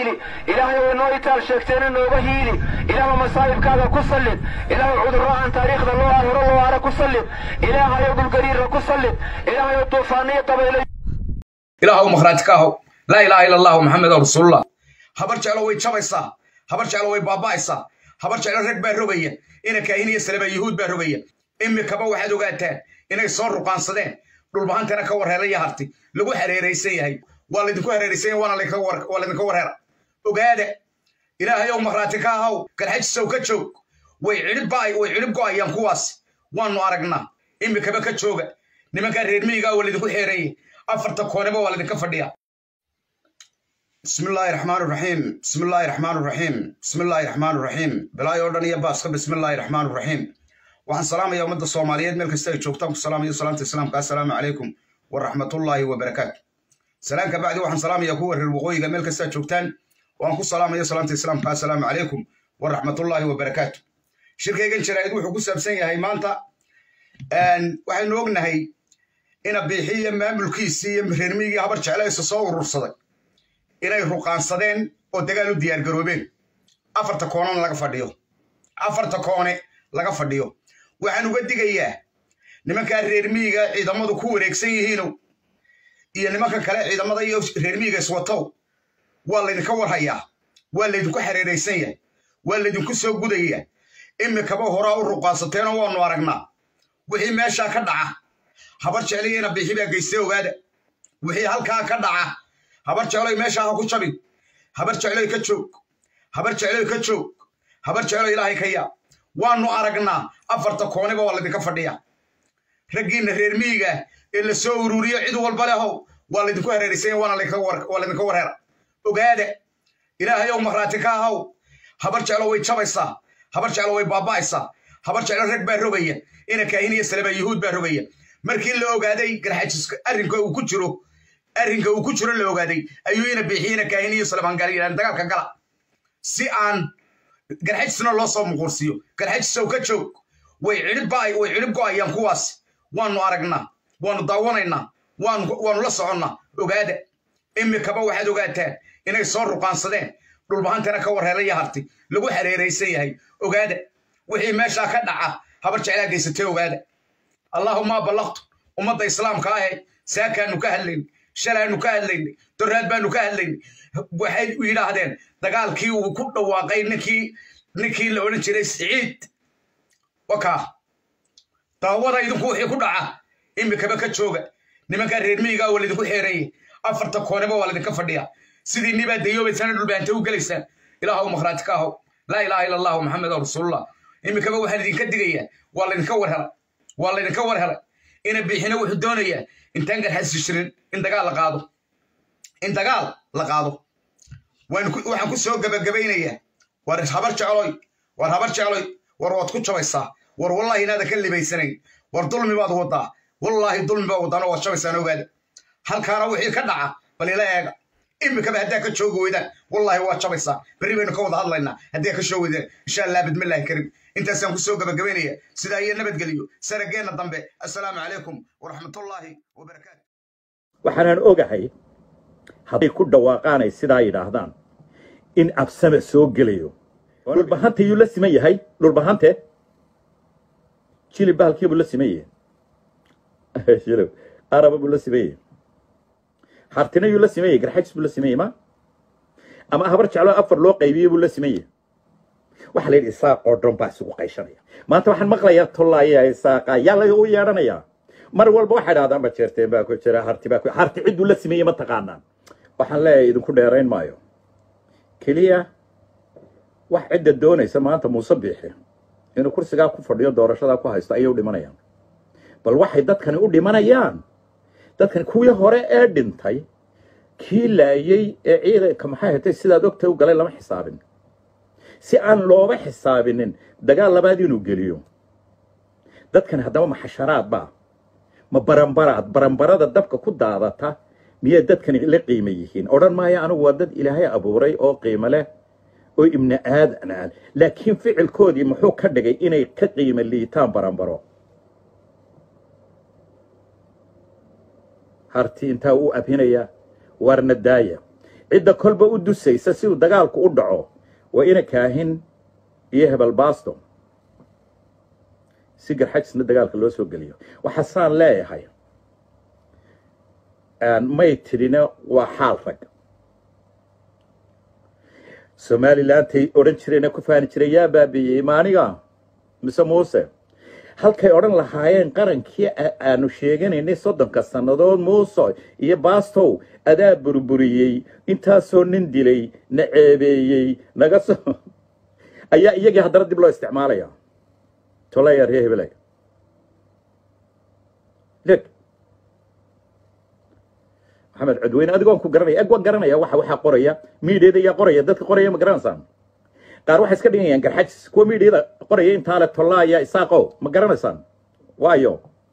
hiili ilaahay way noo itaal sheegteena nooga hiili ilaahu masaa'ibkaaga ku sallid ilaahu cudurro aan taariikhda loo hore loo hare ku sallid ilaahayow dhulgariirra ku sallid ilaahayow duufaaniyo dabaylo ilaahu makhraati ka ahow laa ilaaha ila allahu maxamedan rasuulullah habar jeclo way jabaysaa habar jeclo way baaba'aysaa habar jeclo rag baa rogaya ina kaahin iyo saleba yuhuud baa rogaya imikaba waxaad ogaataan inay soo ruqaansadeen dhulbahantana ka warheelaya harti lagu hareeraysan yahay waa laydinku hareeraysan yahay waana laydinka warheera ogaada ilaahay ow makhraati ka ahaw galxajisow ka joog way cidhib way cidhib go'ayaan kuwaas waanu aragnaa imikaba ka jooga nimankaa reer miyigaa waa laydinku xeereeyey afarta kooneba waa laydinka fadhiya بسم الله الرحمن الرحيم بسم الله الرحمن الرحيم بسم الله الرحمن الرحيم بلاي أردن يا باسك بسم الله الرحمن الرحيم وعن سلام يا مدة الصوماليات ملك استوي شوفتكم السلام يا سلامة السلام السلام عليكم ورحمة الله وبركاته سلام كبعد وعن سلام يا كور الوقوي ملك استوي شوفتان وعن سلام يا سلامة السلام السلام عليكم ورحمة الله وبركاته شركة جن شرايد وحقوق سبسين هاي مانتا أن وحين نوغنا هاي إن بيحية ما ملكيسية مهرمية هبر شعلا يسصور رصدك inay ruqaansadeen oo dagaal u diyaar garoobeen afarta koonana laga fadhiyo afarta koone laga fadhiyo waxaan uga digayaa nimankaa reer miyiga ciidamadu ku wareegsan yihiinow iyo nimanka kale ciidamada iyo reer miyiga iswatow waa laydinka warhayaa waa laydinku xareeraysan yahay waa laydinku soo gudayaa imikaba horaa u ruqaansateenoo waanu aragnaa wixii meeshaa ka dhaca habar jecliyana bixi baa geystay ogaada wixii halkaa ka dhaca habar jecloy meesha ha ku jabin habar jecloy ka joog habar jecloy ka joog habar jecloy ilaahay ka yaa waanu aragnaa afarta kooniba waa laydinka fadhiya raggiinna reer miyiga ee la soo ururiyo cid walba lehow waa laydinku hareeraysanya waana laydinka warheera ogaada ilaahay ow makhraati ka ahaw habar jeclo way jabaysaa habar jeclo way baaba'aysaa habar jeclo rag baa rogaya ina kaahin iyo saleba yuhuud baa rogaya markii la ogaaday garxajiska arrinka uu ku jiro arrinka uu ku jiro la ogaaday ayuu ina biixiyena kaahin iyo salabangaal dagaalka gala si aan garxajisna loo soo muquursiiyo garxajisow ka joog way cidhib way cidhib go'ayaan kuwaas waanu aragnaa waanu daawanaynaa waanu la soconnaa ogaada imikaba waxaad ogaataan inay soo ruqaansadeen dhulbahantana ka warheelaya harti lagu hareeraysan yahay ogaada wixii meeshaa ka dhaca habar jeclaa geysatay ogaada allaahuma ballaqtu ummadda islaamka ahe saakaanu ka hadlayn shalaanu ka hadlaynay doraad baanu ka hadlaynay waxay yidhaahdeen dagaalkii uu ku dhawaaqay ninkii ninkii la odhan jiray siciid wakaa daawada idinku wixii ku dhaca imikaba ka jooga nimankaa reer miyigaa waa laydinku xeereeyey afarta kooneba waa laydinka fadhiya sidii nibaa dayoobaysana dhulbaante u gelaysaan ilaahu makhraati ka ahow laa ilaaha ila allahu maxamedan rasuulullah imikaba waxaan idinka digayaa waa laydinka warhelay waa laydinka warhelay ina bixina wuxuu doonayaa intaan garxasi jirin in dagaal la qaado in dagaal la qaado waxaan ku soo gabagabaynayaa war habar jecloy war habar jecloy war waad ku jabaysaa war wallahi inaada ka libaysanayn war dulmi baad wadaa wallaahi dulmi baad wadaano waad jabaysaan ogaada halkaana wixii ka dhaca bal ila eega imikaba haddaa ka joogi weydaan wallaahi waad jabaysaa berri baynu ka wada hadlaynaa haddii ka shoo weydaan insha allah bidmillaahi karim intaasaan ku soo gabagabaynaya sidaa iyo nabadgelyo sanageenna dambe assalaamu calaykum waraxmatullaahi wabarakaatu waxaanan ogahay hadday ku dhawaaqaanay sidaa yidhaahdaan in absame soo gelayo dhulbahante yuu la siman yahay dhulbahante jilib bahalkii buu la siman yahay jilib araba buu la siman yahay hartina yuu la siman yahay garxajis buu la siman yahay ma ama habar jeclo afar loo qaybiyey buu la siman yahay waxaa la yidhi isaaq oo dhan baa isugu qayshanaya maanta waxaan maqlayaa tollaaya isaaqa yaa la u yeedhanayaa mar walba waxay dhahdaan ba jeerteen baa ku jira harti baa ku harti cidduu la sameeyey ma taqaanaan waxaan leeyahay idinku dheerayn maayo keliya wax cidda doonaysa maanta muuse biixi inuu kursigaa ku fadhiyo doorashadaa ku haysto ayay u dhimanayaan bal waxay dadkani u dhimanayaan dadkani kuwii hore ee dhintay kii laayey ee ciidanka maxay hatay sidaad ogtay u galay lama xisaabin si aan looba xisaabinin dagaal labaad inuu geliyo dadkan haddaba ma xasharaad baa ma barambaraad barambarada dabka ku daadata miyay dadkani la qiimo yihiin odhan maayo anigu waa dad ilaahay abuuray oo qiimo leh oo ibni aadan ah laakiin ficilkoodii muxuu ka dhigay inay ka qiimo liitaan barambaro harti intaa u abhinaya waarna daaya cidda kolba u dusaysa si uu dagaalku u dhaco waa ina kaahin iyo hebel baasto si garxajisna dagaalka loo soo geliyo waxaasaan leeyahay may tidhina waa xaal rag somalilandtay odhan jireena ku faani jiray yaa baabiiyey maaniga mise muuse halkay odhan lahaayeen qarankii aanu sheeganaynay soddonka sannadood muuse iyo baastow adaa burburiyey intaasoo nin dilay na ceebeeyey naga soo ayaa iyagii haddana dib loo isticmaalaya tolaya ree hebelay leg maxamed codweyne adigoon ku garanaya eg waan garanaya waxa waxaa qoraya miidiyada ayaa qoraya dadka qoraya ma garanaysaan qaar waxay iska dhigayaan garxajis kuwa miidiyada qoraya intaa le tollaaya isaaqow ma garanaysaan waayo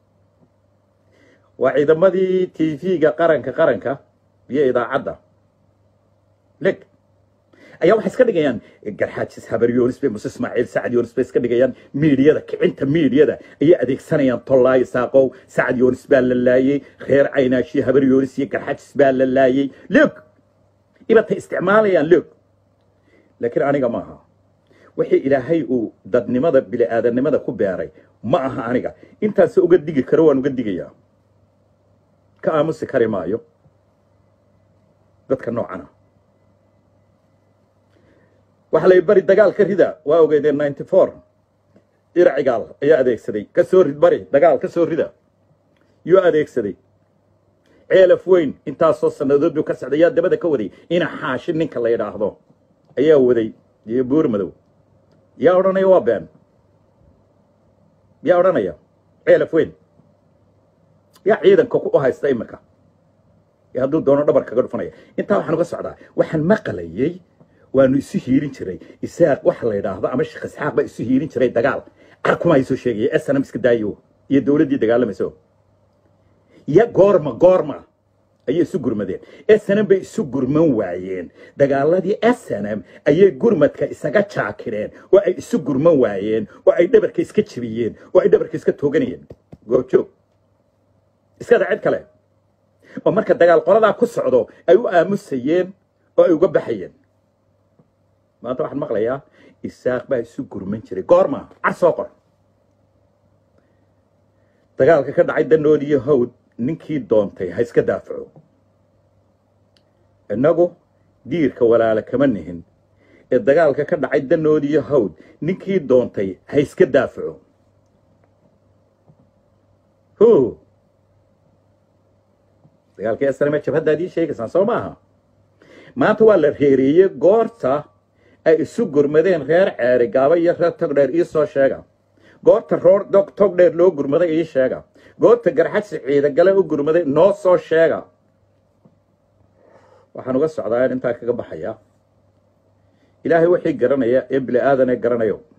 waa ciidamadii t v-ga qaranka qaranka iyo idaacadda leg ayaa waxay iska dhigayaan garxaajis habar yoonis bay muse ismaaciil sacad yoonis bay iska dhigayaan miidiyada kicinta miidiyada ayay adeegsanayaan tollaay saaqow sacad yoonis baa la laayey reer caynaashi habar yoonis iyo garxaajis baa la laayey log ibatay isticmaalayaan log laakiin aniga ma aha wixii ilaahay uu dadnimada bili-aadanimada ku beeray ma aha aniga intaas uga digi karo waan uga digayaa ka aamusi kari maayo dadka noocana waxaa la bari dagaalka rida waa ogeydeen ninety four iracigaal ayaa adeegsaday ka soo rid bari dagaal ka soo rida yuu adeegsaday ceelaf weyn intaasoo sannadood buu ka socday yaa dabada ka waday ina xaashi ninka la yidhaahdo ayaa waday iyo buur madow yaa odhanaya waa been yaa odhanaya ceelaf weyn yaa ciidanka u haysta imika hadduu doono dhabar kaga dhufanaya intaa waxaan uga socdaa waxaan maqalayey waanu isu hiirin jiray isaaq waxa la yidhaahdo ama sheekh isxaaq baa isu hiirin jiray dagaal carkuma soo sheegaya snm iska daayo iyo dowladdii dagaalamayso ya goorma goorma ayay isu gurmadeen snm bay isu gurman waayeen dagaaladii snm ayay gurmadka isaga jaakireen oo ay isu gurman waayeen oo ay dhabarka iska jebiyeen oo ay dhabarka iska tooganayeen goobjoog iskada cid kale oo marka dagaal qoladaa ku socdo ay u aamusayeen oo ay uga baxayeen maanta waxaan maqlayaa isaaq baa isu gurman jiray goorma car soo qor dagaalka ka dhacay danood iyo hawd ninkii doontay ha iska daafaco innagu diirka walaala kama nihin ee dagaalka ka dhacay danood iyo hawd ninkii doontay ha iska daafaco hu dagaalkii asrame jabhaddaad ii sheegaysaan soo maaha maanta waa la reereeyey goorta ay isu gurmadeen reer ceeri gaaba iyo reer togdheer ii soo sheega goorta roor togdheer loo gurmaday ii sheega goorta garxajsi ciidagale u gurmaday noo soo sheega waxaan uga socdaa in intaa kaga baxaya ilaahay wixii garanaya ee bili aadanee garanayo